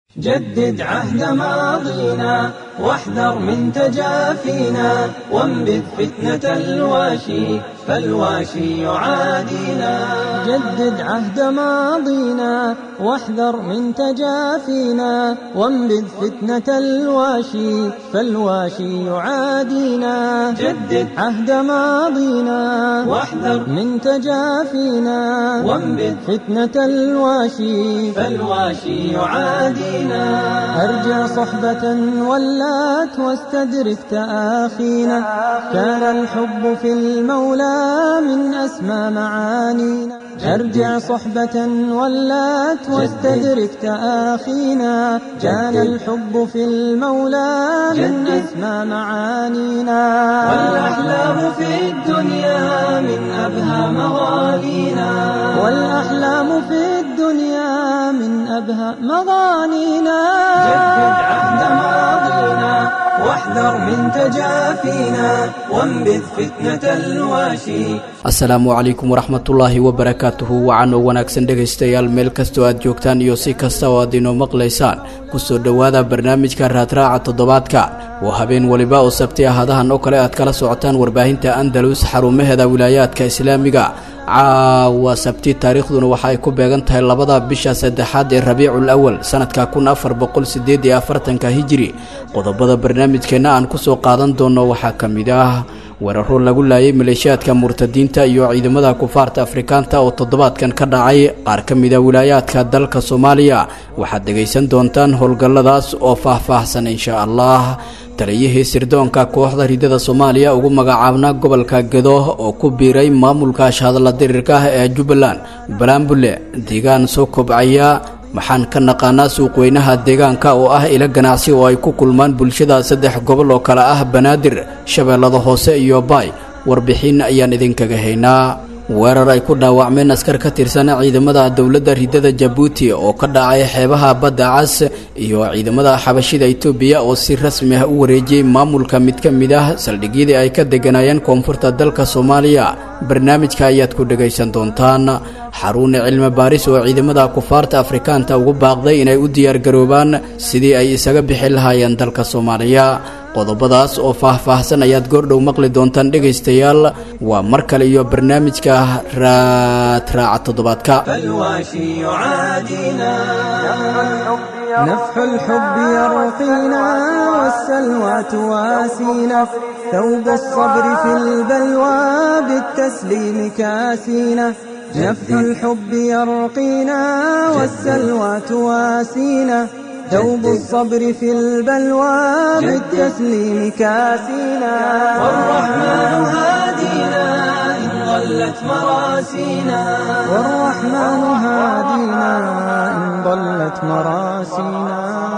جدد عهد ماضينا واحذر من تجافينا وانبذ فتنة الواشي فالواشي يعادينا جدد عهد ماضينا واحذر من تجافينا وانبذ فتنة الواشي فالواشي يعادينا جدد عهد ماضينا واحذر من تجافينا وانبذ فتنة الواشي فالواشي يعادينا أرجع صحبة ولات واستدرك تآخينا كان الحب في المولى من أسمى معانينا أرجع صحبة ولات واستدرك تآخينا كان الحب في المولى من أسمى معانينا والأحلام في الدنيا من أبهى مغانينا والأحلام في الدنيا من أبهى مغانينا جدد عهد ماضينا واحذر من تجافينا وانبذ فتنة الواشي asalaamu calaykum waraxmatullaahi wabarakaatuhu wacan oo wanaagsan dhegaystayaal meel kastoo aad joogtaan iyo si kasta oo aad inoo maqlaysaan kusoo dhowaada barnaamijka raadraaca toddobaadka oo habeen weliba oo sabti ahadahan oo kale aad kala socotaan warbaahinta andalus xarumaheeda wilaayaadka islaamiga caawa sabti taariikhduna waxa ay ku beegan tahay labada bisha saddexaad ee rabiicul awal sanadka kun afar boqol sideed iyo afartanka hijiri qodobada barnaamijkeenna aan kusoo qaadan doono waxaa ka mid ah weeraro lagu laayay maleeshiyaadka murtadiinta iyo ciidamada kufaarta afrikaanta oo toddobaadkan ka dhacay qaar ka mida wilaayaadka dalka soomaaliya waxaad dhegaysan doontaan howlgalladaas oo faah-faahsan insha allah taliyihii sirdoonka kooxda ridada soomaaliya ugu magacaabna gobolka gedo oo ku biiray maamulka shahadla dirirka ah ee jubbaland balaambule deegaan soo kobcaya waxaan ka naqaanaa suuqweynaha deegaanka oo ah ilo ganacsi oo ay ku kulmaan bulshada saddex gobol oo kale ah banaadir shabeellada hoose iyo baay warbixin ayaan idinkaga haynaa weerar ay ku dhaawacmeen askar ka tirsan ciidamada dowladda ridada jabuuti oo ka dhacay xeebaha badda cas iyo ciidamada xabashida itoobiya oo si rasmi ah u wareejiyey maamulka mid ka mid ah saldhigyadii ay ka deganayeen koonfurta dalka soomaaliya barnaamijka ayaad ku dhegaysan doontaan xarun cilmi baaris oo ciidamada kufaarta afrikaanta ugu baaqday inay u diyaargaroobaan sidii ay isaga bixi lahaayeen dalka soomaaliya qodobadaas oo faah-faahsan ayaad goordhow maqli doontaan dhegaystayaal waa mar kale iyo barnaamijka raadraaca toddobaadka فالواشي يعادينا نفح الحب يرقينا والسلوى تواسينا ثوب الصبر في البلوى بالتسليم كاسينا نفح الحب يرقينا والسلوى تواسينا ثوب الصبر في البلوى بالتسليم كاسينا والرحمن هادينا إن ضلت مراسينا والرحمن هادينا إن ضلت مراسينا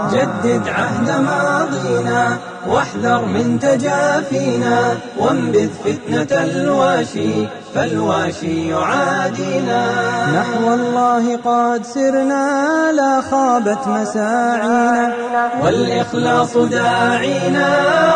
جدد عهد ماضينا واحذر من تجافينا وانبذ فتنة الواشي فالواشي يعادينا نحو الله قد سرنا لا خابت مساعينا والإخلاص داعينا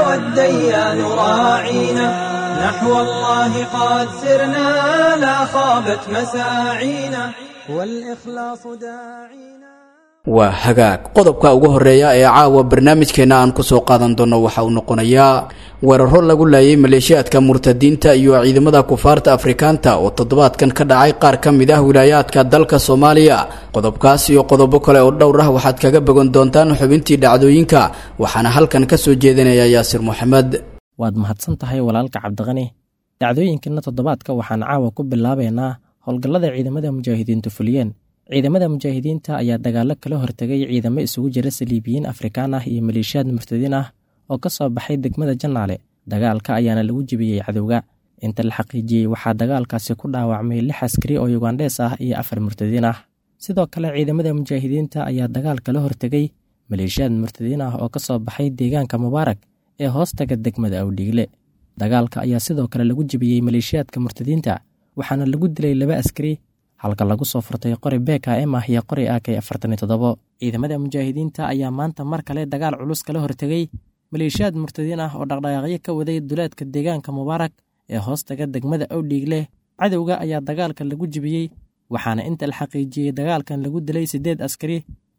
والديان راعينا نحو الله قد سرنا لا خابت مساعينا والإخلاص داعينا waa hagaag qodobka ugu horeeya ee caawa barnaamijkeenna aan kusoo qaadan doono waxa uu noqonayaa weeraro lagu laayay maleeshiyaadka murtadiinta iyo ciidamada kufaarta afrikaanta oo toddobaadkan ka dhacay qaar ka mid ah wilaayaadka dalka soomaaliya qodobkaas iyo qodobo kale oo dhowr ah waxaad kaga bogan doontaan xubintii dhacdooyinka waxaana halkan ka soo jeedinaya yaasir moxamed waad mahadsan tahay walaalka cabdiqani dhacdooyinkanna toddobaadka waxaan caawa ku bilaabaynaa howlgallada ciidamada mujaahidiintu fuliyeen ciidamada mujaahidiinta ayaa dagaallo kala hortegay ciidamo isugu jira saliibiyiin afrikaan ah iyo maleeshiyaad murtadiin ah oo ka soo baxay degmada jannaale dagaalka ayaana lagu jebiyey cadowga inta la xaqiijiyey waxaa dagaalkaasi ku dhaawacmay lix askari oo yugandhees ah iyo afar murtadiin ah sidoo kale ciidamada mujaahidiinta ayaa dagaal kala hortegay maleeshiyaad murtadiin ah oo ka soo baxay deegaanka mubaarak ee hoostaga degmada awdhiigle dagaalka ayaa sidoo kale lagu jebiyey maleeshiyaadka murtadiinta waxaana lagu dilay laba askari halka lagu soo furtay qori beka em ah iyo qori ak afartan iyo toddobo ciidamada mujaahidiinta ayaa maanta mar kale dagaal culus kala hortegay maleeshiyaad murtadiin ah oo dhaqdhaqaaqyo ka waday duleedka deegaanka mubaarak ee hoostaga degmada awdhiigle cadowga ayaa dagaalka lagu jebiyey waxaana inta la xaqiijiyey dagaalkan lagu dilay siddeed askari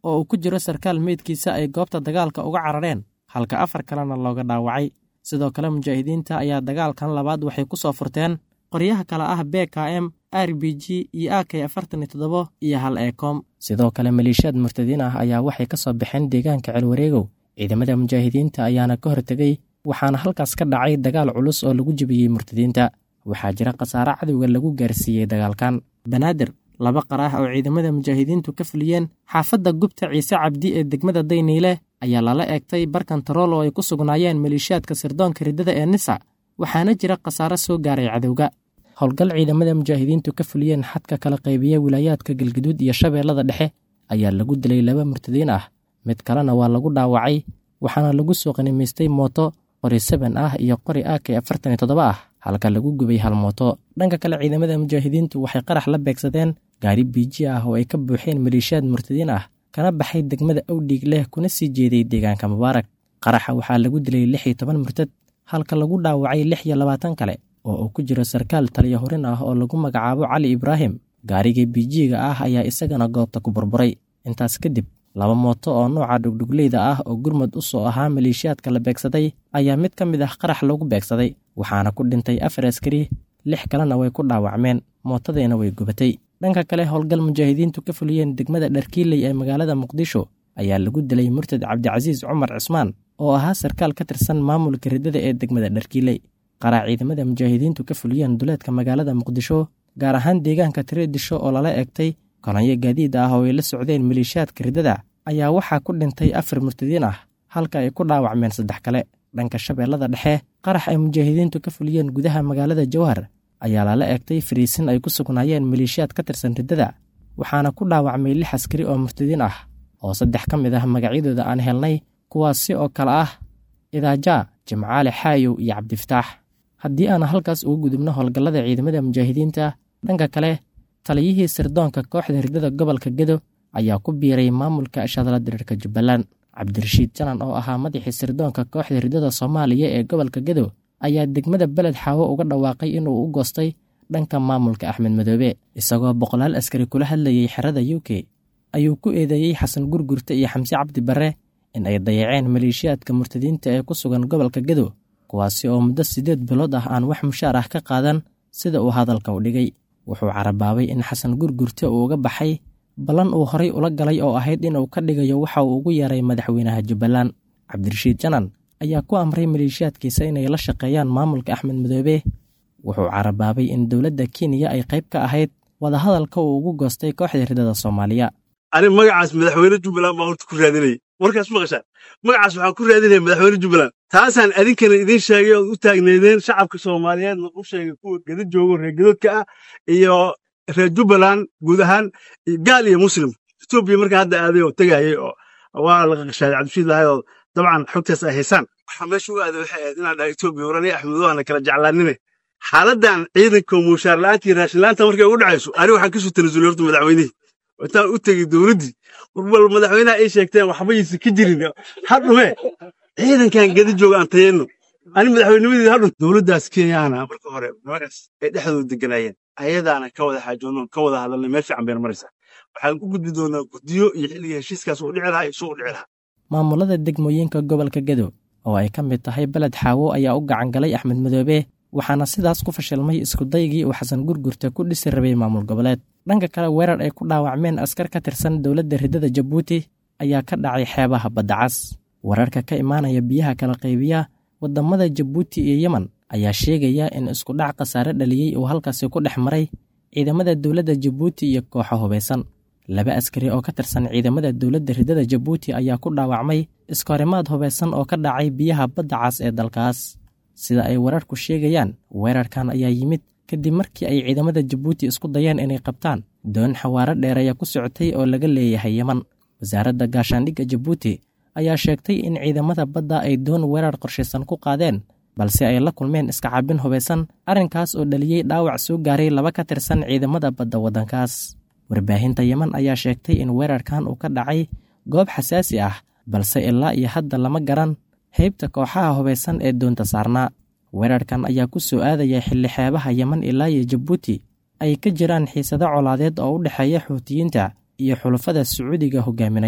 oo uu ku jiro sarkaal meydkiisa ay goobta dagaalka uga carareen halka afar kalena looga dhaawacay sidoo kale mujaahidiinta ayaa dagaalkan labaad waxay ku soo furteen qoryaha kale ah b k m r b g iyo a k afartan iyo toddobo iyo hal eekoom sidoo kale maleeshiyaad murtadiin ah ayaa waxay ka soo baxeen deegaanka celwareegow ciidamada mujaahidiinta ayaana ka hortegey waxaana halkaas ka dhacay dagaal culus oo lagu jebiyey murtadiinta waxaa jira khasaare cadowga lagu gaarsiiyey dagaalkan banaadir laba qaraah oo ciidamada mujaahidiintu ka fuliyeen xaafadda gubta ciise cabdi ee degmada dayniile ayaa lala eegtay barkantarool oo ay ku sugnaayeen maleeshiyaadka sirdoonka riddada ee nisa waxaana jira khasaare soo gaaray cadowga howlgal ciidamada mujaahidiintu ka fuliyeen xadka kala qaybiya wilaayaadka galguduud iyo shabeellada dhexe ayaa lagu dilay laba murtadiin ah mid kalena waa lagu dhaawacay waxaana lagu soo qanimaystay mooto qori seben ah iyo qori ak afartan iyo toddoba ah halka lagu gubay hal mooto dhanka kale ciidamada mujaahidiintu waxay qarax la beegsadeen gaari biiji ah oo ay ka buuxeen maleeshiyaad murtadiin ah kana baxay degmada awdhiig leh kuna sii jeeday deegaanka mubaarak qaraxa waxaa lagu dilay lix iyo toban murtad halka lagu dhaawacay lix iyo labaatan kale oo uu ku jiro sarkaal taliya horin ah oo lagu magacaabo cali ibraahim gaariga biijiiga ah ayaa isagana goobta ku burburay intaas kadib laba mooto oo nooca dhugdhugleyda ah oo gurmud u soo ahaa maleeshiyaadka la beegsaday ayaa mid ka mid ah qarax loogu beegsaday waxaana ku dhintay afar askari lix kalena way ku dhaawacmeen mootadiina way gubatay dhanka kale howlgal mujaahidiintu ka fuliyeen degmada dharkiiley ee magaalada muqdisho ayaa lagu dilay murtad cabdicasiis cumar cismaan oo ahaa sarkaal ka tirsan maamulka riddada ee degmada dharkiiley qaraa ciidamada mujaahidiintu ka fuliyeen duleedka magaalada muqdisho gaar ahaan deegaanka tireedisho oo lala eegtay kolonyo gaadiid ah oo ay la socdeen maleeshiyaadka riddada ayaa waxaa ku dhintay afar murtadiin ah halka ay ku dhaawacmeen saddex kale dhanka shabeellada dhexe qarax ay mujaahidiintu ka fuliyeen gudaha magaalada jawhar ayaa lala eegtay fariisin ay ku sugnaayeen maleeshiyaad ka tirsan riddada waxaana ku dhaawacmay lix askari oo murtadiin ah oo saddex ka mid ah magacyadooda aan helnay kuwaasi oo kale ah idaajaa jimcaale xaayow iyo cabdifataax haddii aan halkaas ugu gudubno howlgallada ciidamada mujaahidiinta dhanka kale taliyihii sirdoonka kooxda riddada gobolka gedo ayaa ku biiray maamulka shadla diriirka jubbaland cabdirashiid janan oo ahaa madaxii sirdoonka kooxda riddada soomaaliya ee gobolka gedo ayaa degmada beled xaawo uga dhawaaqay inuu u goostay dhanka maamulka axmed madoobe isagoo boqolaal askari kula hadlayey xerada u k ayuu ku eedeeyey xasan gurgurta iyo xamse cabdi barre in ay dayaceen maleeshiyaadka murtadiinta ee ku sugan gobolka gedo kuwaasi oo muddo siddeed bilood ah aan wax mushaar ah ka qaadan sida uu hadalka u dhigay wuxuu carabaabay in xasan gurgurta uu uga baxay ballan uu horay ula galay oo ahayd inuu ka dhigayo waxa uu ugu yeeray madaxweynaha jubbaland cabdirashiid janan ayaa ku amray maleeshiyaadkiisa inay la shaqeeyaan maamulka axmed madoobe wuxuu carabaabay in dowladda kenya ay qayb ka ahayd wadahadalka uu ugu goostay kooxda riddada soomaaliya ani magacaas madaxweyne jubbaland baa horta ku raadinayay warkaas maqashaan magacaas waxaan ku raadinaya madaxweyne jubbaland taasaan adinkana idiin sheegay ood u taagneedeen shacabka soomaaliyeedna u sheegay kuwa geda joogo reer gedoodka ah iyo reer jubbaland guud ahaan gaal iyo muslim etoobiya markaa hadda aaday oo tegayay oo waa la qaqashaaday cabdishiid lahay oo dabcan xogtaas ay haysaan waxaa meesha u aaday waxay ahayd inaan dhahay etoobiya warani axmedowaana kala jeclaanime xaaladdan ciidanka muushaar la'aantii raashin la'aanta markay ugu dhacayso ani waxaan kasoo tanasulay horta madaxweynihii intaan u tegey dowladdii warbal madaxweynaha ay sheegteen waxbaysa ka jirin hadhume ciidankan geda jooga aan tayeenno ani madaxweynimadii hadhun dowladdaas kenyaana marka hore magaas ay dhexdooda deganaayeen ayadaana ka wada xaajoonno ka wada hadalnay meel fiican bayna maraysaa waxaan u gudbi doonaa guddiyo iyo xilliga heshiiskaas uu dhici lahaa iyo suu u dhici lahaa maamulada degmooyinka gobolka gedo oo ay ka mid tahay beled xaawo ayaa u gacan galay axmed madoobe waxaana sidaas ku fashilmay iskudaygii uu xasan gurgurta ku dhisi rabay maamul goboleed dhanka kale weerar ay ku dhaawacmeen askar ka tirsan dowladda riddada jabuuti ayaa ka dhacay xeebaha baddacas wararka ka imaanaya biyaha kala qaybiya waddamada jabuuti iyo yemen ayaa sheegaya in iskudhac khasaare dhaliyey uu halkaasi ku dhex maray ciidamada dowladda jabuuti iyo kooxo hubaysan laba askari oo ka tirsan ciidamada dowladda riddada jabuuti ayaa ku dhaawacmay iskahorimaad hubaysan oo ka dhacay biyaha badda cas ee dalkaas sida ay wararku sheegayaan weerarkan ayaa yimid kadib markii ay ciidamada jabuuti isku dayeen inay qabtaan doon xawaaro dheereeya ku socotay oo laga leeyahay yeman wasaaradda gaashaandhigga jabuuti ayaa sheegtay in ciidamada badda ay doon weerar qorshaysan ku qaadeen balse ay la kulmeen iska cabin hubaysan arrinkaas oo dhaliyey dhaawac soo gaaray laba ka tirsan ciidamada badda waddankaas warbaahinta yeman ayaa sheegtay in weerarkan uu ka dhacay goob xasaasi ah balse ilaa iyo hadda lama garan heybta kooxaha hubaysan ee doonta saarnaa weerarkan ayaa ku soo aadaya xilli xeebaha yeman ilaa iyo jabuuti ay ka jiraan xiisado colaadeed oo u dhexeeya xuutiyiinta iyo xulafada sacuudiga hogaaminayo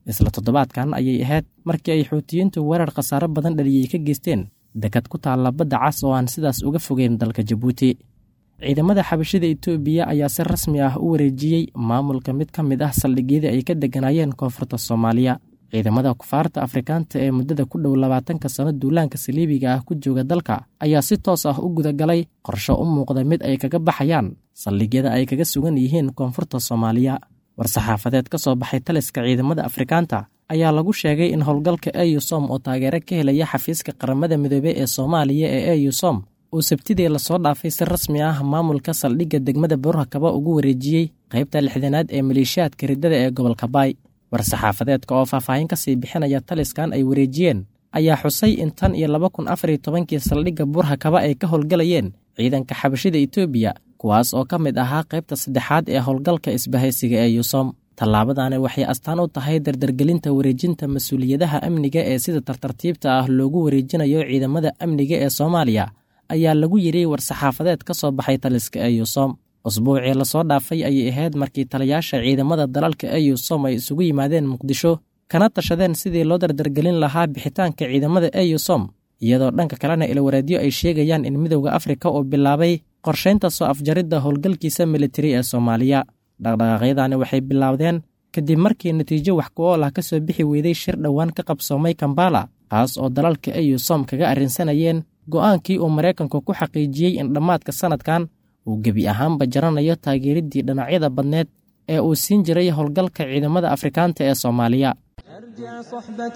isla toddobaadkan ayay ahayd markii ay xuutiyiintu weerar khasaaro badan dhaliyey ka geysteen dekad ku taalla badda cas oo aan sidaas uga fogeyn dalka jabuuti ciidamada xabashida itoobiya ayaa si rasmi ah u wareejiyey maamulka mid ka mid ah saldhigyadii ay ka degganaayeen koonfurta soomaaliya ciidamada kufaarta afrikaanta ee muddada ku dhow labaatanka sano duulaanka saliibiga ah ku jooga dalka ayaa si toos ah u gudagalay qorsho u muuqda mid ay kaga baxayaan saldhigyada ay kaga sugan yihiin koonfurta soomaaliya war-saxaafadeed ka soo baxay taliska ciidamada afrikaanta ayaa lagu sheegay in howlgalka eyusom oo taageero ka helaya xafiiska qaramada midoobey ee soomaaliya ee eyusom uu sabtidii lasoo dhaafay si rasmi ah maamulka saldhigga degmada burhakaba ugu wareejiyey qaybta lixdanaad ee maleeshiyaadka riddada ee gobolka baay war-saxaafadeedka oo faahfaahin ka sii bixinaya taliskan ay wareejiyeen ayaa xusay in tan iyo laba kun afar iyo tobankii saldhigga burhakaba ay ka howlgalayeen ciidanka xabashida itoobiya kuwaas oo ka mid ahaa qaybta saddexaad ee howlgalka isbahaysiga ee yusom tallaabadani waxay astaan u tahay dardargelinta wareejinta mas-uuliyadaha amniga ee sida tartartiibta ah loogu wareejinayo ciidamada amniga ee soomaaliya ayaa lagu yidhi war-saxaafadeed ka soo baxay taliska eyusom usbuucii lasoo dhaafay ayay ahayd markii taliyaasha ciidamada dalalka eyusom ay isugu yimaadeen muqdisho kana tashadeen sidii loo dardargelin lahaa bixitaanka ciidamada eyusom iyadoo dhanka kalena ilwareedyo ay sheegayaan in midowda afrika uu bilaabay qorshaynta soo afjaridda howlgalkiisa militari ee soomaaliya dhaqdhaqaaqyadani waxay bilaabdeen kadib markii natiijo wax ku ool ah ka soo bixi weyday shir dhowaan ka qabsoomay kambala kaas oo dalalka eyusom kaga arrinsanayeen go'aankii uu maraykanku ku xaqiijiyey in dhammaadka sannadkan uu gebi ahaanba jaranayo taageeriddii dhinacyada badneed ee uu siin jiray howlgalka ciidamada afrikaanta ee soomaaliya ارجع صحبة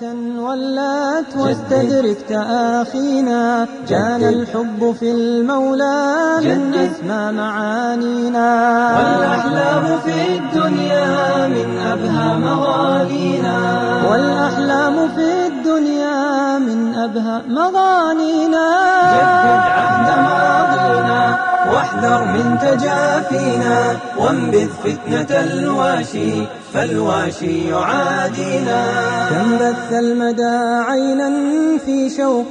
ولات واستدرك تآخينا كان الحب في المولى من أسمى معانينا والأحلام في الدنيا من أبهى مغانينا والأحلام في الدنيا من أبهى مغانينا جدد عهد ماضينا واحذر من تجافينا وانبذ فتنة الواشي فالواشي يعادينا كم بث المدى عينا في شوق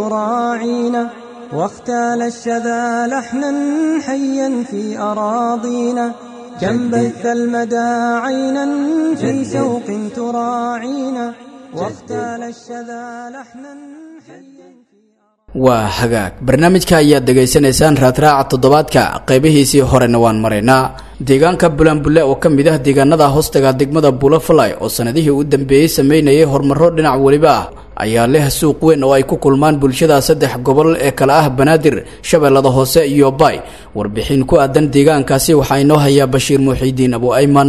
تراعينا واختال الشذا لحنا حيا في أراضينا كم بث المدى عينا في شوق تراعينا واختال الشذا لحنا حيا waa hagaag barnaamijka ayaad dhegaysanaysaan raadraaca toddobaadka qaybihiisii horena waan maraynaa deegaanka bulanbulle oo ka mid ah deegaanada hoostaga degmada bulafalay oo sanadihii u dambeeyey sameynayay horumaro dhinac weliba ah ayaa leh suuq weyn oo ay ku kulmaan bulshada saddex gobol ee kale ah banaadir shabeellada hoose iyo bay warbixin ku aadan deegaankaasi waxaa inoo hayaa bashiir muuxiidiin abu ayman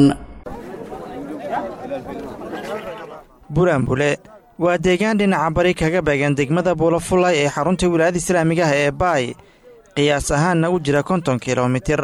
bulanbule waa deegaan dhinaca bari kaga beegan degmada buulafulay ee xarunta wilaayada islaamiga ah ee baay qiyaas ahaanna u jira konton kilomitir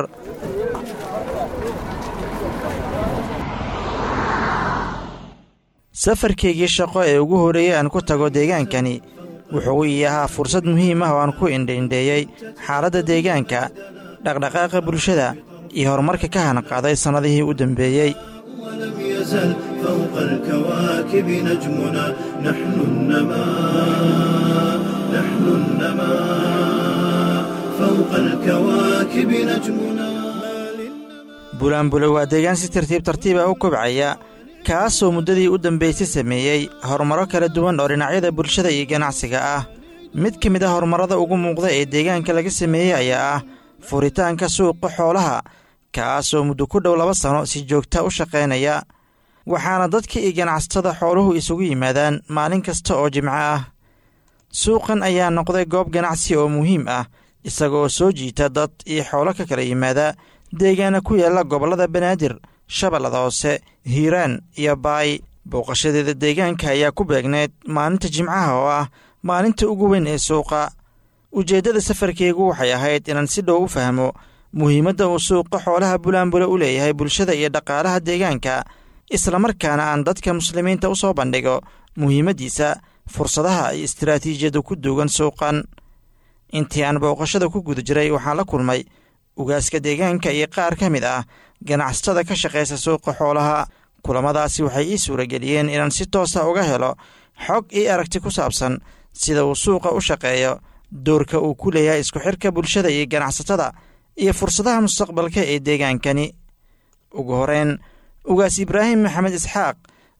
safarkaygii shaqo ee ugu horreeyey aan ku tago deegaankani wuxuu ii ahaa fursad muhiim ah oo aan ku indhaindheeyey xaaladda deegaanka dhaqdhaqaaqa bulshada iyo horumarka ka hanqaaday sannadihii u dambeeyey ولم يزل فوق الكواكب نجمنا نحن النماء نحن النماء فوق الكواكب نجمنا bulanbule waa deegaan si tartiib tartiiba u kobcaya kaasoo muddadii u dambaysay sameeyey horumaro kala duwan oo dhinacyada bulshada iyo ganacsiga ah mid ka mid a horumarrada ugu muuqda ee deegaanka laga sameeyey ayaa ah furitaanka suuqa xoolaha kaasoo muddo ku dhow laba sano si joogta u shaqaynaya waxaana dadka iyo ganacsatada xooluhu isugu yimaadaan maalin kasta oo jimco ah suuqan ayaa noqday goob ganacsi oo muhiim ah isagoo soo jiita dad iyo xoolo ka kala yimaada deegaana ku yaalla gobollada banaadir shabeellada hoose hiiraan iyo baay booqashadeeda deegaanka ayaa ku beegneyd maalinta jimcaha oo ah maalinta ugu weyn ee suuqa ujeeddada safarkeygu waxay ahayd inaan si dhow u fahmo muhiimadda uu suuqa xoolaha bulaanbule u leeyahay bulshada iyo dhaqaalaha deegaanka islamarkaana aan dadka muslimiinta u soo bandhigo muhiimaddiisa fursadaha iyo istaraatiijiyadda ku duugan suuqan intii aan booqashada ku guda jiray waxaan la kulmay ugaaska deegaanka iyo qaar ka mid ah ganacsatada ka shaqaysa suuqa xoolaha kulamadaasi waxay ii suurageliyeen inaan si toosa uga helo xog io aragti ku saabsan sida uu suuqa u shaqeeyo doorka uu ku leeyahay isku xirka bulshada iyo ganacsatada iyo fursadaha mustaqbalka ee deegaankani ugu horeyn ugaas ibraahim maxamed isxaaq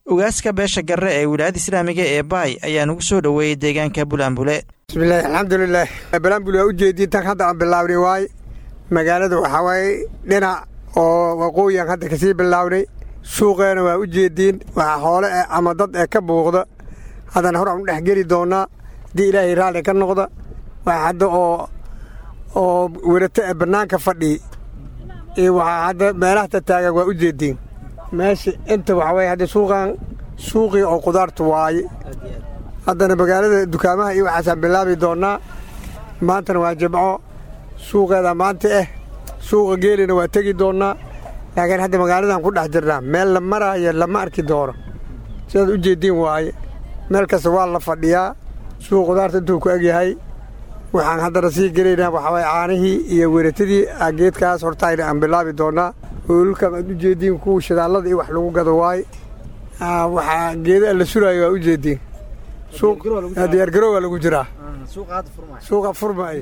ugaaska beesha garre ee wilaayada islaamiga ee baay ayaa nagu soo dhoweeyey deegaanka bulaanbule bismillahi alxamdulilah balaanbul waa u jeediin tan hadda aan bilaabnay waay magaalada waxaa waaye dhinac oo waqooyian hadda kasii bilaabnay suuqeena waa u jeediin waxaa xoole eh ama dad ee ka buuqda haddana hor aan u dhex geli doonnaa haddii ilaahay raalli ka noqda waa hadda oo oo werato ee bannaanka fadhii iyo waxaa hadda meelaha tataagan waa u jeediin meesha inta waxaa waye hadda suuqan suuqii oo qudaartu waaye haddana magaalada dukaamaha iyo waxaasaan bilaabi doonnaa maantana waa jimco suuqeeda maanta ah suuqa geelina waa tegi doonnaa laakiin hadda magaaladan ku dhex jirnaa meel la maraayo lama arki doono sidaad u jeediin waaye meel kasta waa la fadhiyaa suuq qudaarta intuu ku egyahay waxaan haddana sii gelaynaa waxaa waye caanihii iyo weratadii geedkaas hortaayna aan bilaabi doonnaa hoolulkan aad u jeediin kuwa shidaallada iyo wax lagu gado waaye waxaa geedaa la suraayo waa u jeediin diyaargarowaa lagu jiraa suuqa furmaay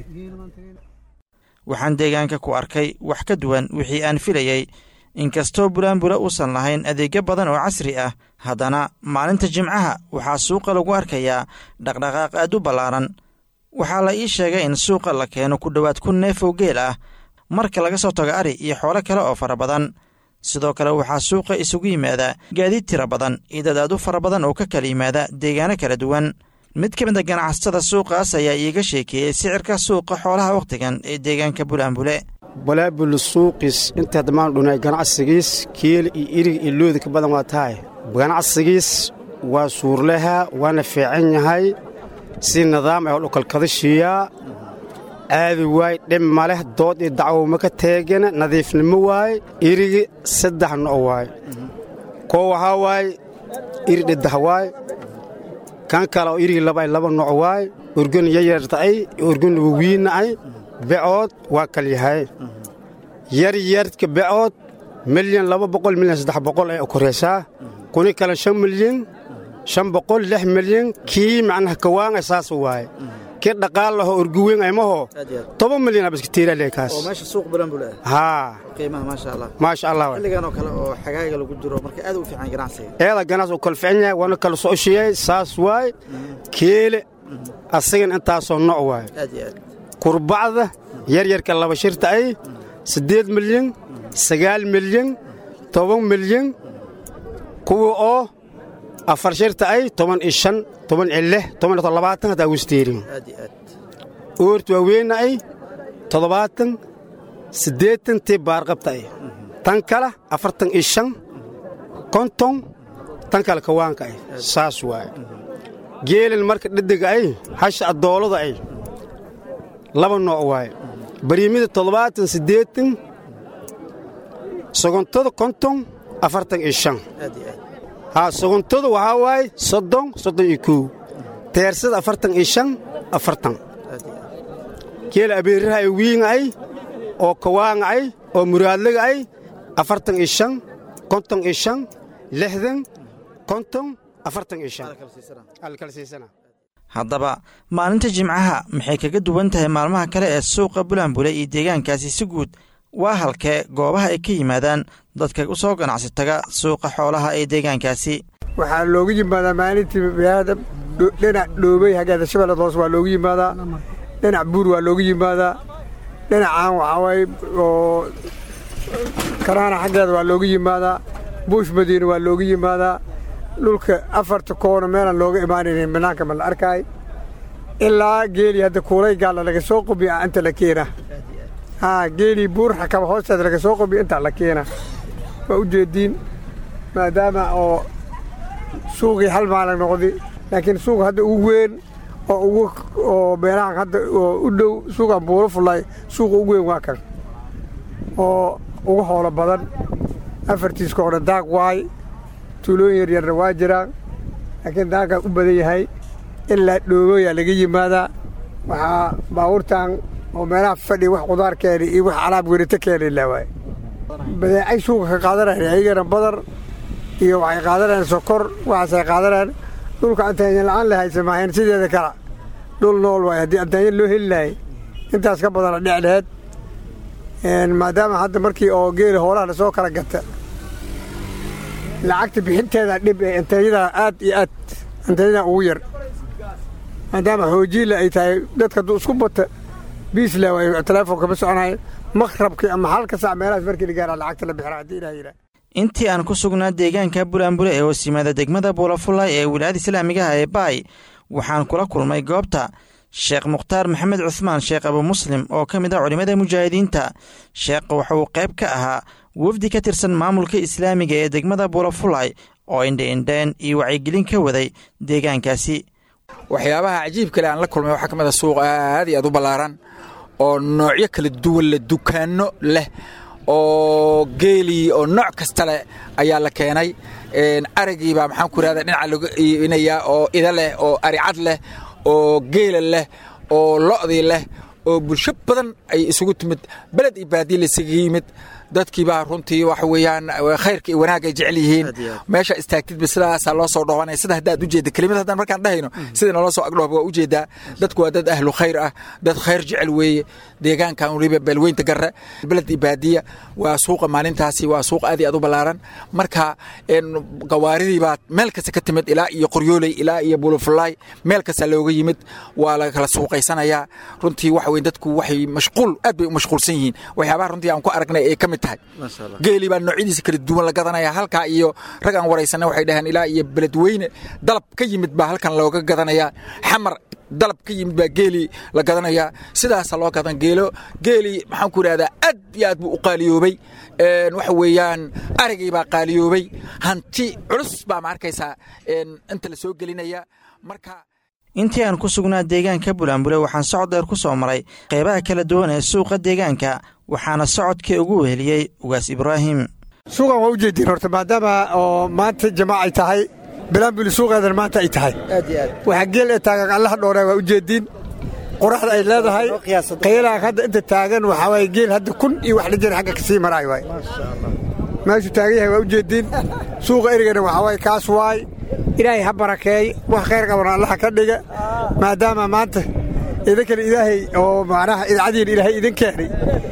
waxaan deegaanka ku arkay wax ka duwan wixii aan filayey inkastoo bulaanbula uusan lahayn adeegyo badan oo casri ah haddana maalinta jimcaha waxaa suuqa lagu arkayaa dhaqdhaqaaq aad u ballaaran waxaa la ii sheegay in suuqa la keeno ku dhowaad kun neef oo geel ah marka laga soo tago ari iyo xoolo kale oo fara badan sidoo kale waxaa suuqa isugu yimaada gaadiid tira badan iyo dad aad u fara badan oo ka kala yimaada deegaano kala duwan mid ka mid a ganacsatada suuqaas ayaa iiga sheekeeyey sicirka suuqa xoolaha wakhtigan ee deegaanka bulaanbule balaabul suuqis inta dhammaan dhunay ganacsigiis kiil iyo irig iyo looda ka badan waa tahay ganacsigiis waa suurlaha waana fiican yahay si nidaam ah oo dhukalkadashiiyaa aadi waay dhib ma leh dood iyo dacwowma ka teegana nadiifnimo waay irigi saddex no' waay koo waxaa waay iri dheddah waay kan kale oo irigi laba ay laba nooc waay urgun yaryarta'ay urgun wawiinna'ay becood waa kal yahay yaryarka becood milyan laba boqol milyan saddex boqol ay koraysaa kuni kale shan milyan shan boqol lix milyan kii macnaha kawaanga saas waaye kii dhaqaal laho urguweyn aymaho toban milyan abaskatiiralekaas haa maasha allah eeda ganacsi u kala fican yahay waana kala socoshiyey saas waay keele asagan intaasoo nooc waay kurbacda yaryarka laba shirta ay siddeed milyan sagaal milyan toban milyan kuwa oo afar shirta ay toban iyo shan toban iyo lix toban iyo labaatan haddaa wisteerin oorta waaweyna ay toddobaatan siddeetan tii baarqabta ay tan kale afartan iyo shan konton tan kale kawaanka ay saas waaye geelan marka dhedega ay hasha addoolada ay laba nooc waaye bariimida toddobaatan siddeetan sogontada konton afartan iyo shan haa sogontada waxaa waaye soddon soddon iyo kow teersada afartan iyo shan afartan geela abeeraha ay wiinga ay oo kawaanga ay oo muraadlaga ay afartan iyo shan konton iyo shan lixdan konton afartan iyo shan alkala siisana haddaba maalinta jimcaha maxay kaga duwan tahay maalmaha kale ee suuqa bulaanbule iyo deegaankaasi si guud waa halkee goobaha ay ka yimaadaan dadka u soo ganacsi taga suuqa xoolaha ee deegaankaasi waxaa loogu yimaadaa maalintii magaalada dhinac dhoobey haggeeda shabeellad hoose waa loogu yimaadaa dhinac buur waa loogu yimaadaa dhinacaan waxaa waaye oo karaana xaggeeda waa loogu yimaadaa buush madiine waa loogu yimaadaa dhulka afarta koona meelaan looga imaanaynin bannaanka ma la arkaay ilaa geelii hadda kuulay gaalla laga soo qubiya inta la keena haa geelii buur xakaba hoosteeda laga soo qubiya intaa la keena waa u jeediin maadaama oo suuqii hal maalag noqday laakiin suuq hadda ugu weyn oo ugu oo meelahan hadda oo u dhow suuqan buuro fullay suuqa ugu weyn waa kan oo ugu hoolo badan afartiiska oo dhan daaq waay tuulooyin yaryarna waa jiraan laakiin daaqaa u badan yahay ilaa dhoobooyaa laga yimaadaa waxaa baabuurtan oo meelaha fadhiya wax qudaar keena iyo wax alaab werito keena ilaa waay badeecay suuqa ka qaadanayaan ayagana badar iyo waxay qaadanayaan sokor waxaasay qaadanayaan dhulka antaanya la'aan la haysa maahayn sideeda kala dhul nool waay haddii antaanya loo heli lahay intaas ka badana dhec dheed maadaama hadda markii oo geela hoolaha lasoo kala gata lacagta bixinteeda dhib ee anteenyada aad iyo aad anteenyada ugu yar maadaama hoojiila ay tahay dadka hadduu isku bata biisle way telefoonka ma soconayo maqrabkii ama halka sac meelahaas markii la gaara lacagta la bixira haddii ilaah yidhaah intii aan ku sugnaa deegaanka bulaanbule ee hoos yimaada degmada buulafulay ee wilaayada islaamigaha ee baay waxaan kula kulmay goobta sheekh mukhtaar maxamed cuhmaan sheekh abu muslim oo ka mid ah culimmada mujaahidiinta sheekha waxa uu qayb ka ahaa wafdi ka tirsan maamulka islaamiga ee degmada buulafulay oo indhe-indheen iyo wacyigelin ka waday deegaankaasi waxyaabaha cajiib kale aan la kulmay waxaa ka mid a suuq aad iyo aad u ballaaran oo noocyo kala duwan leh dukaanno leh oo geelii oo nooc kasta leh ayaa la keenay arigiibaa maxaan ku irahda dhinaca lagu iibinayaa oo ida leh oo aricad leh oo geela leh oo lo'dii leh oo bulsho badan ay isugu timid beled iyo baadiye laisaga yimid dadkiibaa runtii waxa weeyaan khayrka iyo wanaag ay jecel yihiin meesha istaagtidba sidaasaa loo soo dhowanaya sida haddaad ujeedda kelimad haddaan markaan dhahayno sida naloo soo agdhooba waa ujeedaa dadku waa dad ahlu khayr ah dad khayr jecel weeye deegaankan weliba beelweynta garre beled iyo baadiya waa suuqa maalintaasi waa suuq aad iyo aad u ballaaran marka gawaaridii baa meel kasta ka timid ilaa iyo qoryooley ilaa iyo bulufulaay meel kasta looga yimid waa la kala suuqaysanayaa runtii waxa weye dadku waxay mashquul aad bay u mashquulsan yihiin waxyaabaha runtii aan ku aragnay ee ka mid tahay geelii baa noocyadiisa kala duwan la gadanaya halkaa iyo rag aan waraysanay waxay dhaheen ilaa iyo beledweyne dalab ka yimid baa halkan looga gadanayaa xamar dalab ka yimid baa geelii la gadanayaa sidaasa loo gadan geelo geelii maxaan ku idhahdaa aad iyo aad buu u qaaliyoobay waxa weeyaan arigii baa qaaliyoobay hanti culus baa ma arkaysaa inta la soo gelinaya marka intii aan ku sugnaa deegaanka bulaanbule waxaan socod dheer ku soo maray qaybaha kala duwan ee suuqa deegaanka waxaana socodkii ugu weheliyey ugaas ibraahim suuqan waa u jeediin horta maadaama oo maanta jamaac ay tahay bilaanbuli suuqeedan maanta ay tahay waxaa geel ee taagan allaha dhooree waa u jeediin qoraxda ay leedahay qaylaan hadda inta taagan waxaa waaye geel hadda kun iyo wax dhijir xagga kasii maraay waay meeshuu taagan yahay waa u jeediin suuqa erigana waxaa waaye kaas waay ilaahay ha barakeey wax khayr qabana allaha ka dhiga maadaama maanta idinkana ilaahay oo macnaha idcadiin ilaahay idin keenay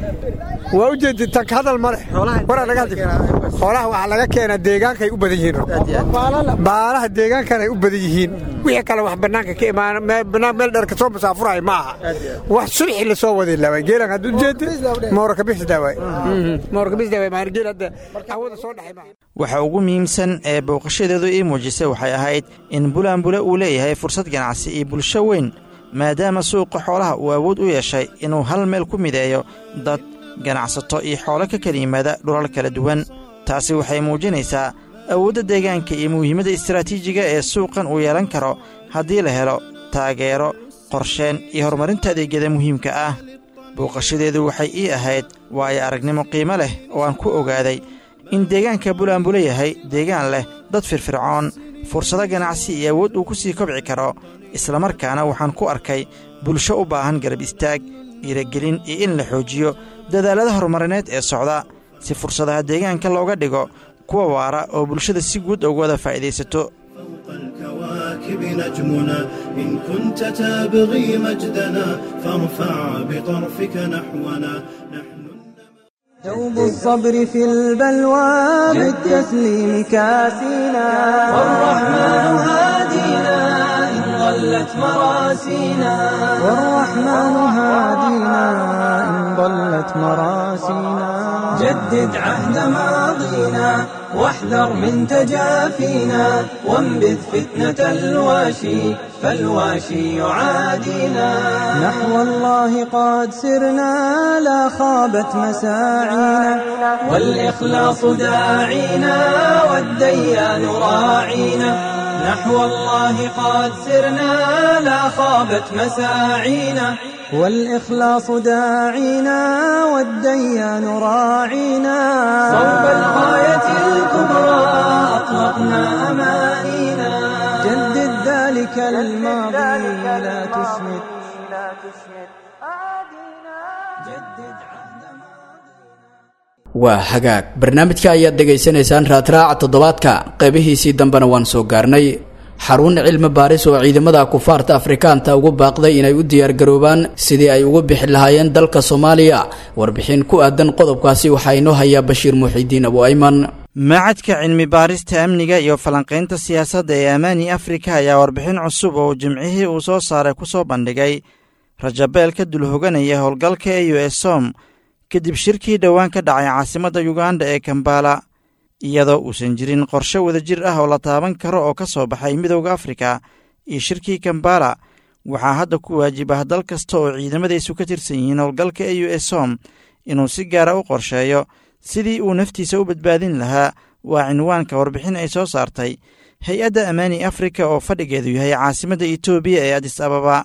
waa u jeedin tanka hadal ma leh waraa laga hadli xoolaha waxaa laga keenaa deegaankay u badan yihiin baalaha deegaankan ay u badan yihiin wixii kale wax bannaanka ka imaan bannaan meel dheer kasoo masaafuraya ma aha wax subxi lasoo waday laaway geelan haddu jeedi mooraka bixisdaawaay mooraka bixisdaawaay maan geel hadda awada soo dhaxay maaha waxa ugu muhiimsan ee booqashadeedu ii muujisay waxay ahayd in bulaanbule uu leeyahay fursad ganacsi iyo bulsho weyn maadaama suuqa xoolaha uu awood u yeeshay inuu hal meel ku mideeyo dad ganacsato iyo xoolo ka kala yimaada dhulal kala duwan taasi waxay muujinaysaa awoodda deegaanka iyo muhiimadda istaraatiijiga ee suuqan uu yeelan karo haddii la helo taageero qorsheen iyo horumarinta adeegyada muhiimka ah booqashadeedu waxay ii ahayd waayo aragnimo qiimo leh oo aan ku ogaaday in deegaanka bulaanbule yahay deegaan leh dad firfircoon fursado ganacsi iyo awood uu ku sii kobci karo islamarkaana waxaan ku arkay bulsho u baahan garab istaag dhiiragelin iyo in la xoojiyo dadaalada horumarineed ee socda si fursadaha deegaanka looga dhigo kuwa waara oo bulshada si guud uga wada faa'iidaysato الكواكب نجمنا إن كنت تبغي مجدنا فارفع بطرفك نحونا نحن دوب الصبر في البلوى بالتسليم كاسينا والرحمن هادينا إن ضلت مراسينا والرحمن هادينا إن ضلت مراسينا جدد عهد ماضينا واحذر من تجافينا وانبذ فتنة الواشي فالواشي يعادينا نحو الله قد سرنا لا خابت مساعينا والإخلاص داعينا والديان راعينا نحو الله قد سرنا لا خابت مساعينا والإخلاص داعينا والديان راعينا صوب الغاية الكبرى أطلقنا أمانينا جدد ذلك الماضي لا تسمد جدد عهد waa hagaag barnaamijka ayaad dhegaysanaysaan raadraaca toddobaadka qaybihiisii dambena waan soo gaarnay xarun cilmi baaris oo ciidamada kufaarta afrikaanta ugu baaqday inay u diyaargaroobaan sidii ay ugu bixi lahaayeen dalka soomaaliya warbixin ku aadan qodobkaasi waxaa inoo hayaa bashiir muuxidiin abu ayman macadka cilmi baarista amniga iyo falanqaynta siyaasadda ee amaani afrika ayaa warbixin cusub oo jimcihii uu soo saaray ku soo bandhigay rajabeel ka dul hoganaya howlgalka e u s som kadib shirkii dhowaan ka dhacay caasimadda yuganda ee kambala iyadoo uusan jirin qorshe wadajir ah oo la taaban karo oo ka soo baxay midowda afrika iyo shirkii kambala waxaa hadda ku waajib ah dal kasta oo ciidamadaysu ka tirsan yihiin howlgalka e u s som inuu si gaara u qorsheeyo sidii uu naftiisa u badbaadin lahaa waa cinwaanka warbixin ay soo saartay hay-adda amaani afrika oo fadhigeedu yahay caasimadda etoobiya ee adis ababa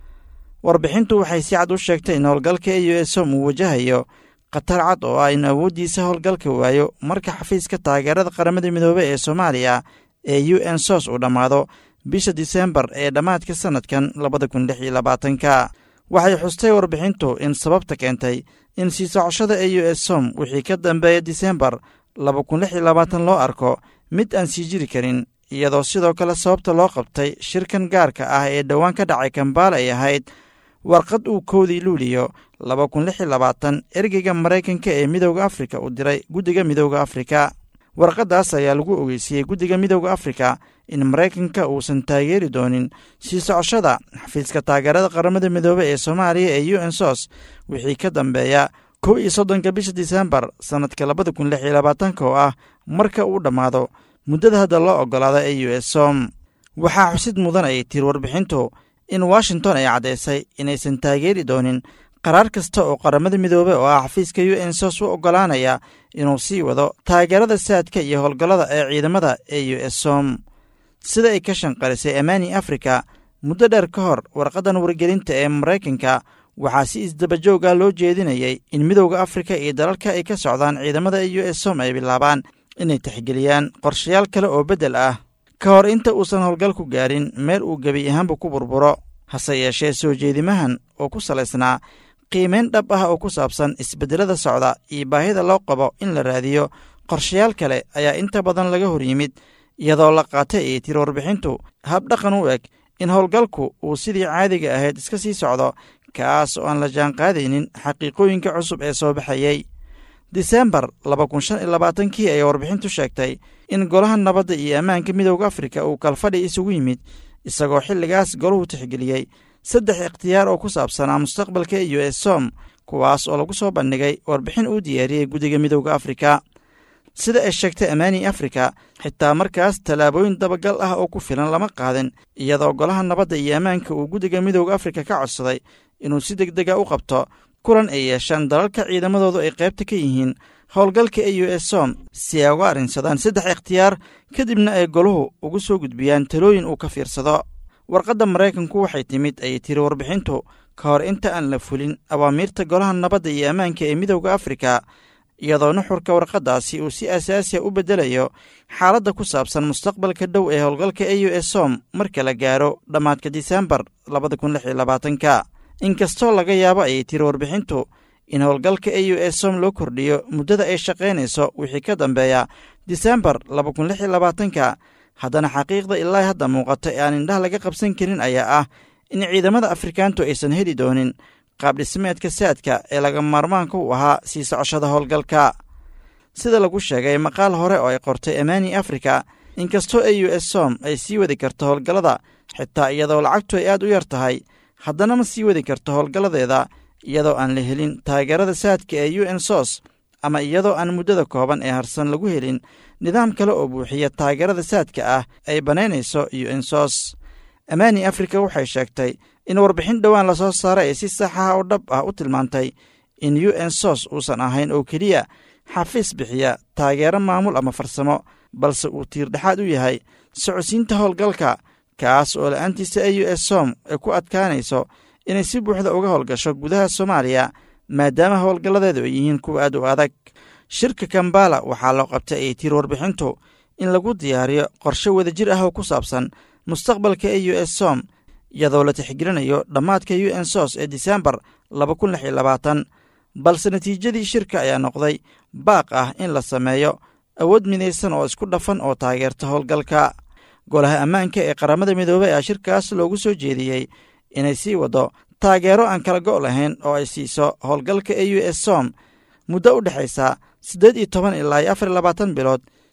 warbixintu waxay si cad u sheegtay in howlgalka e u s som uu wajahayo khatar cad oo ah in awooddiisa howlgalka waayo marka xafiiska taageerada qaramada midoobey ee soomaaliya ee u n sos uu dhammaado bisha disembar ee dhammaadka sannadkan labada kun lix iyo labaatanka waxay xustay warbixintu in sababta keentay in sii socoshada e u s som wixii ka dambeeya disembar laba kun lix iyo labaatan loo arko mid aan sii jiri karin iyadoo sidoo kale sababta loo qabtay shirkan gaarka ah ee dhowaan ka dhacay kambaala ay ahayd warqad uu koodii luuliyo laba kun lix iyo labaatan ergeyga maraykanka ee midowda afrika uu diray guddiga midowda afrika warqaddaas ayaa lagu ogeysiiyey guddiga midowda afrika in maraykanka uusan taageeri doonin sii socoshada xafiiska taageerada qaramada midoobey ee soomaaliya ee u n sos wixii ka dambeeya kow iyo soddonka bisha disembar sannadka labada kun lix iyo labaatanka oo ah marka uu dhammaado muddada hadda loo oggolaada e u s som waxaa xusid mudan ayay tiri warbixintu in washington ay caddaysay inaysan taageeri doonin qaraar kasta oo qaramada midoobey oo ah xafiiska u n sos u oggolaanaya inuu sii wado taageerada saadka iyo howlgallada ee ciidamada e u s som sida ay ka shanqarisay amaani afrika muddo dheer ka hor warqaddan wargelinta ee maraykanka waxaa si isdabajoog ah loo jeedinayay in midowda afrika iyo dalalka ay ka socdaan ciidamada e u s som ay bilaabaan inay tixgeliyaan qorshayaal kale oo beddel ah ka hor inta uusan howlgalku gaarin meel uu gebi ahaanba ku burburo hase yeeshee soo jeedimahan oo ku salaysnaa qiimayn dhab ah oo ku saabsan isbeddelada socda iyo baahida loo qabo in la raadiyo qorshayaal kale ayaa inta badan laga hor yimid iyadoo la qaatay ay tiri warbixintu habdhaqan u eg in howlgalku uu sidii caadiga ahayd iska sii socdo kaas oo aan la jaanqaadaynin xaqiiqooyinka cusub ee soo baxayey disembar laba kun shan iyo labaatankii ayay warbixintu sheegtay in golaha nabadda iyo ammaanka midowda afrika uu kalfadhi isugu yimid isagoo xilligaas golahu tixgeliyey saddex ikhtiyaar oo ku saabsanaa mustaqbalka e u s som kuwaas oo lagu soo bandhigay warbixin uu diyaariyey guddiga midowda afrika sida ay sheegtay amaani afrika xitaa markaas tallaabooyin dabagal ah oo ku filan lama qaadin iyadoo golaha nabadda iyo ammaanka uu guddiga midowda afrika ka codsaday inuu si deg dega u qabto kulan ay yeeshaan dalalka ciidamadoodu ay qaybta ka yihiin howlgalka e u s som si ay uga arrinsadaan saddex ikhtiyaar kadibna ay goluhu ugu soo gudbiyaan talooyin uu ka fiirsado warqadda maraykanku waxay timid ayay tiri warbixintu ka hor inta aan la fulin awaamiirta golaha nabadda iyo ammaanka ee midowda afrika iyadoo nuxurka warqaddaasi uu si asaasiya u beddelayo xaaladda ku saabsan mustaqbalka dhow ee howlgalka e u s som marka la gaaro dhammaadka disembar labada kun lix iyo labaatanka inkastoo laga yaabo ayay tiri warbixintu in howlgalka e u s som loo kordhiyo muddada ay shaqaynayso wixii ka dambeeya disembar laba kun lix iyo labaatanka haddana xaqiiqda ilaa hadda muuqata ee aan indhaha laga qabsan karin ayaa ah in ciidamada afrikaantu aysan heli doonin qaabdhismeedka saadka ee laga maarmaanka u ahaa sii socoshada howlgalka sida lagu sheegay maqaal hore oo ay qortay amaani afrika inkastoo e u s som ay sii wadi karto howlgallada xitaa iyadoo lacagtu ay aad u yar tahay haddana ma sii wadi karto howlgalladeeda iyadoo aan la helin taageerada saadka ee u n sos ama iyadoo aan muddada kooban ee harsan lagu helin nidaam kale oo buuxiya taageerada saadka ah ay bannaynayso u n sos amaani afrika waxay sheegtay in warbixin dhowaan lasoo saaray ay si saxaha oo dhab ah u tilmaantay in u n sos uusan ahayn oo keliya xafiis bixiya taageero maamul ama farsamo balse uu tiirdhexaad u yahay socodsiinta howlgalka kaas oo la'aantiisa e u s som ay ku adkaanayso inay si buuxda uga howlgasho gudaha soomaaliya maadaama howlgalladeedu ay yihiin kuwa aad u adag shirka kambala waxaa loo qabtay ay tiri warbixintu in lagu diyaariyo qorshe wadajir ah oo ku saabsan mustaqbalka e u s som iyadoo la tixgelinayo dhammaadka u n sos ee disembar laba kun lix iyo labaatan balse natiijadii shirka ayaa noqday baaq ah in la sameeyo awood midaysan oo isku dhafan oo taageerta howlgalka golaha ammaanka ee qaramada midoobey ayaa shirkaas loogu soo jeediyey inay sii waddo taageero aan kala go' lahayn oo ay siiso howlgalka e u s som muddo u dhexaysa siddeed iyo toban ilaa iyo afar iyo labaatan bilood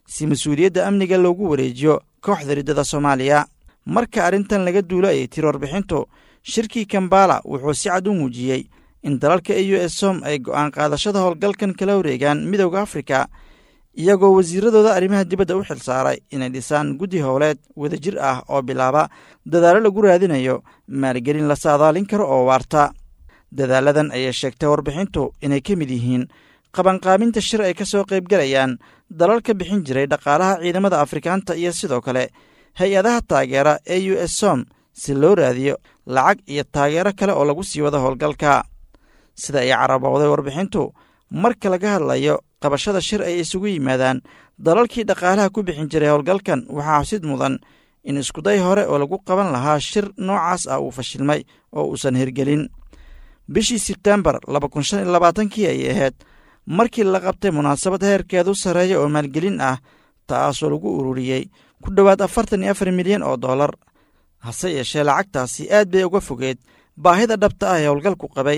si mas-uuliyadda amniga loogu wareejiyo kooxda riddada soomaaliya marka arrintan laga duulo ayay tiri warbixintu shirkii kambala wuxuu si cad u muujiyey in dalalka e u s som ay go'aan qaadashada howlgalkan kala wareegaan midowda afrika iyagoo wasiiradooda arrimaha dibadda u xilsaaray inay dhisaan guddi howleed wadajir ah oo bilaaba dadaallo lagu raadinayo maalgelin la saadaalin karo oo waarta dadaaladan ayay sheegtay warbixintu inay ka mid yihiin qabanqaabinta shir ay ka soo qaybgalayaan dalal ka bixin jiray dhaqaalaha ciidamada afrikaanta iyo sidoo kale hay-adaha taageera e u s som si loo raadiyo lacag iyo taageero kale oo lagu sii wado howlgalka sida ay carabowday warbixintu marka laga hadlayo qabashada shir ay isugu yimaadaan dalalkii dhaqaalaha ku bixin jiray howlgalkan waxaa xusid mudan in iskuday hore oo lagu qaban lahaa shir noocaas ah uu fashilmay oo uusan hirgelin bishii sebtembar labakunshaniyolabaatankii ayay ahayd markii la qabtay munaasabad heerkeedu sarreeya oo maalgelin ah taasoo lagu ururiyey ku dhowaad afartan iyo afar milyan oo dollar hase yeeshee lacagtaasi aad bay uga fogeed baahida dhabta ah ee howlgalku qabay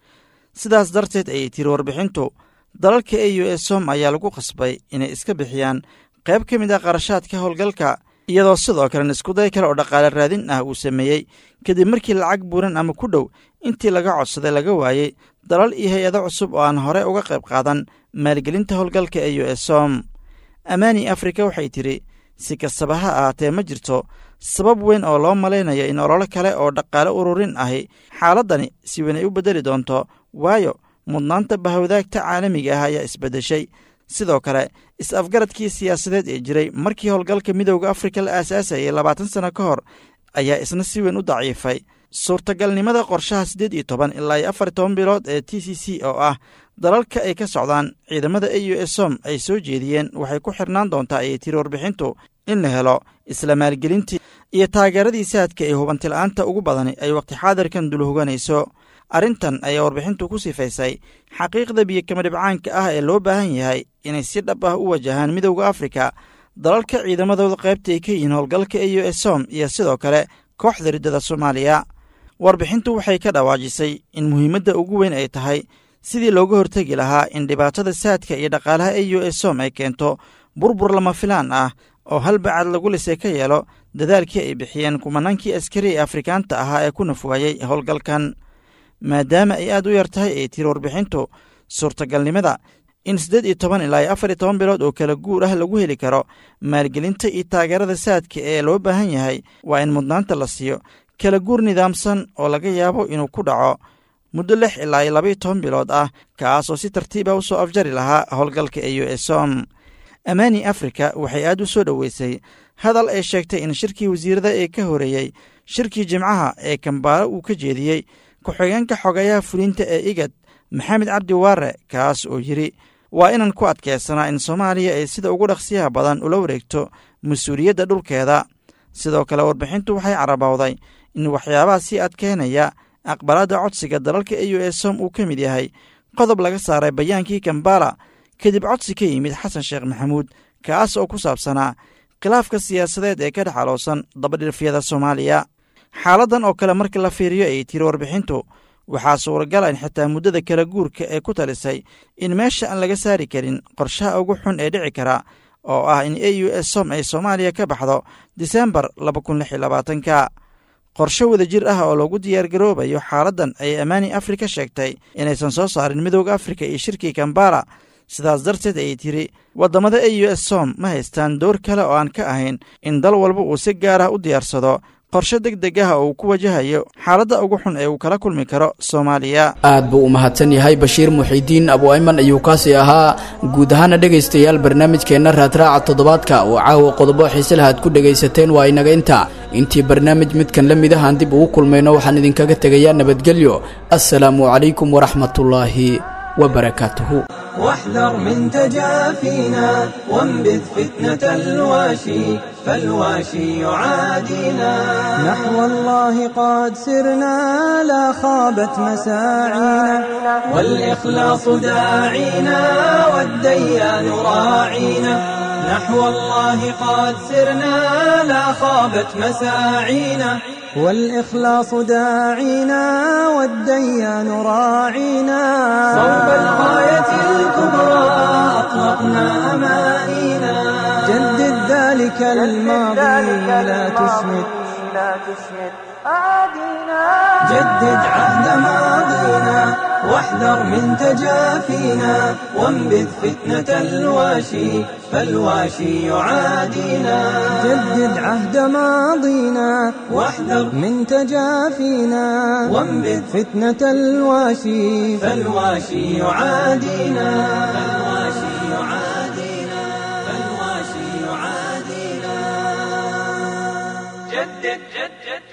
sidaas darteed ayay tiri warbixintu dalalka e u s som ayaa lagu qasbay inay iska bixiyaan qayb ka mid ah qarashaadka howlgalka iyadoo sidoo kalena iskuday kale oo dhaqaale raadin ah uu sameeyey kadib markii lacag buuran ama ku dhow intii laga codsaday laga waayey dalal iyo hay-ado cusub oo aan hore uga qayb qaadan maalgelinta howlgalka e u s som amaani afrika waxay tidhi si kastaba ha ahaatee ma jirto sabab weyn oo loo malaynayo in ololo kale oo dhaqaale ururin ahi xaaladdani si weyn ay u beddeli doonto waayo mudnaanta bahawdaagta caalamiga ah ayaa isbeddeshay sidoo kale is-afgaradkii siyaasadeed ee jiray markii howlgalka midowda afrika la aasaasayay labaatan sano ka hor ayaa isna si weyn u daciifay suurtagalnimada qorshaha siddeed iyo toban ilaa iyo afar iyo toban bilood ee t c c oo ah dalalka ay ka socdaan ciidamada e u s som ay soo jeediyeen waxay ku xirnaan doontaa ayay tiri warbixintu in la helo isla maalgelintii iyo taageeradii saadka ee hubantila'aanta ugu badani ay waqti xaadirkan dulhoganayso arrintan ayaa warbixintu ku sifaysay xaqiiqda biyokama dhibcaanka ah ee loo baahan yahay inay si dhab ah u wajahaan midowda afrika dalalka ciidamadooda qaybta ay ka yihiin howlgalka e u s som iyo sidoo kale kooxda riddada soomaaliya warbixintu waxay ka dhawaajisay in muhiimadda ugu weyn ay tahay sidii looga hortegi lahaa in dhibaatada saadka iyo dhaqaalaha e u s som ay keento burbur lama filaan ah oo hal bacad lagu lisay ka yeelo dadaalkii ay bixiyeen kumanaankii askari ee afrikaanta ahaa ee ku nafwaayey howlgalkan maadaama ay aad u yar tahay ay tiri warbixintu suurtagalnimada in siddeed iyo toban ilaa iyo afar iyo toban bilood oo kala guur ah lagu heli karo maalgelinta iyo taageerada saadka ee loo baahan yahay waa in mudnaanta la siiyo kala guur nidaamsan oo laga yaabo inuu ku dhaco muddo lix ilaa iyo labaiyo toban bilood ah kaas oo si tartiib ah u soo afjari lahaa howlgalka e u s som amaani afrika waxay aad u soo dhoweysay hadal ay sheegtay in shirkii wasiirada ee ka horeeyey shirkii jimcaha ee kambaalo uu ka jeediyey ku-xigeenka xogayaha fulinta ee igad maxamed cabdi waare kaas oo yidhi waa inaan ku adkaysanaa in soomaaliya ay sida ugu dhaqsiyaha badan ula wareegto mas-uuliyadda dhulkeeda sidoo kale warbixintu waxay carabowday in waxyaabaha sii adkeynaya aqbalaadda codsiga dalalka e u s som uu ka mid yahay qodob laga saaray bayaankii kambala kadib codsi ka yimid xasan sheekh maxamuud kaas oo ku saabsanaa khilaafka siyaasadeed ee ka dhex aloosan dabadhilfyada soomaaliya xaaladdan oo kale markii la fiiriyo ay tiri warbixintu waxaa suuragala in xitaa muddada kala guurka ee ku talisay in meesha aan laga saari karin qorshaha ugu xun ee dhici kara oo ah in e u s som ay soomaaliya ka baxdo disembar labakuniylabaatanka qorshe wadajir ah oo loogu diyaargaroobayo xaaladdan ayay amaani afrika sheegtay inaysan soo saarin midowda afrika iyo shirkii kambala sidaas darteed ayay tiri waddamada e u s som ma haystaan door kale oo aan ka ahayn in dal walba uu si gaar ah u diyaarsado qorshe deg deg ah oo uu ku wajahayo xaaladda ugu xun ee uu kala kulmi karo soomaaliya aad buu u mahadsan yahay bashiir muxiidiin abu ayman ayuu kaasi ahaa guud ahaana dhegaystayaal barnaamijkeenna raadraaca toddobaadka oo caawa qodobo xiise lahaad ku dhegaysateen waa inaga inta intii barnaamij midkan la mid ahaan dib ugu kulmayno waxaan idinkaga tegayaa nabadgelyo assalaamu calaykum waraxmatullaahi وبركاته واحذر من تجافينا وانبذ فتنة الواشي فالواشي يعادينا نحو الله قد سرنا لا خابت مساعينا والإخلاص داعينا والديان راعينا نحو الله قد سرنا لا خابت مساعينا والإخلاص داعينا والديان راعينا صوب الغاية الكبرى أطلقنا أمانينا جدد ذلك الماضي لا تسمد جدد عهد ماضينا واحذر من تجافينا وانبذ فتنة الواشي فالواشي يعادينا جدد عهد ماضينا واحذر من تجافينا وانبذ فتنة الواشي فالواشي يعادينا فالواشي يعادينا فالواشي يعادينا جدد جدد